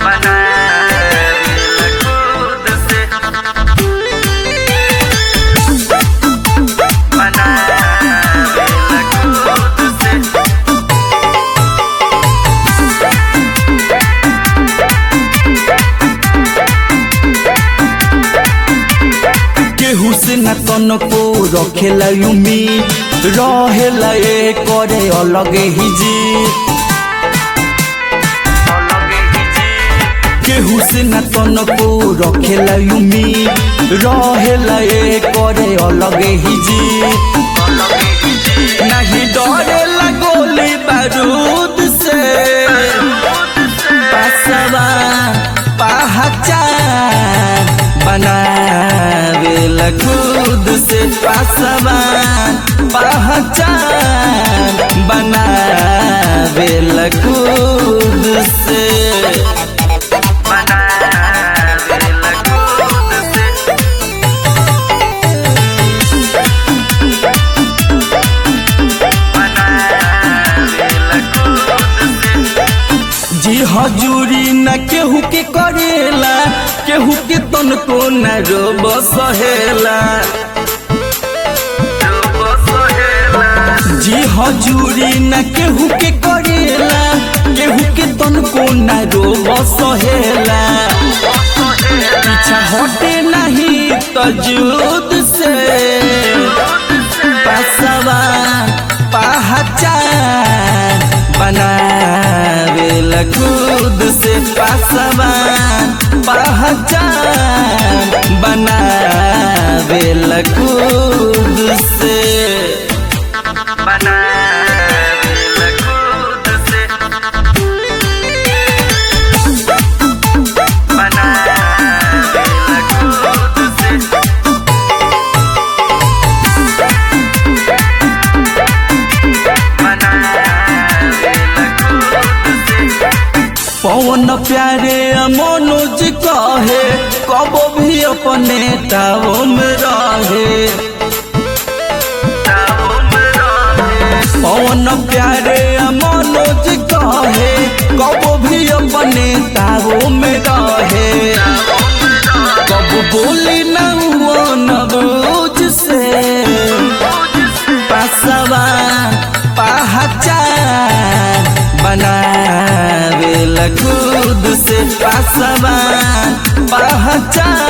बनावेला खुद से बनावेला खुद से केहू से न तनको रखेला उम्मीद रहेला ए करे अलगे ही जी अलगे ही जी केहू से न तनको रखेला उम्मीद रहेला ए करे अलगे ही जी अलगे ही जी नहीं डरेला गोली बारूद से पासवा पहचान बनावेला खुद से पासवा पहचान बनावेला खुद से बनावेला खुद से बनावेला खुद से जी हजूरी न केहू के करेला केहू के तनको न रोब सहेला जो सोहेला जी हजूरी न केहू के करेला केहू के तनको न रोब सहेला पीछा हटे नहीं तजूद से पासवा पहचान बनावेला खुद से पासवा पहचान बनावेला खुद से बनावेला खुद से बनावेला खुद से बनावेला खुद से पवन प्यारे मनोज कहे कब भी अपने ताव में रहे ताऊं रहे पवन प्यारे मनोज कहे कब भी अपने ताव में रहे कब बोली न नबूज से पासवा पहचान बनावेला खुद से पासवा पहचान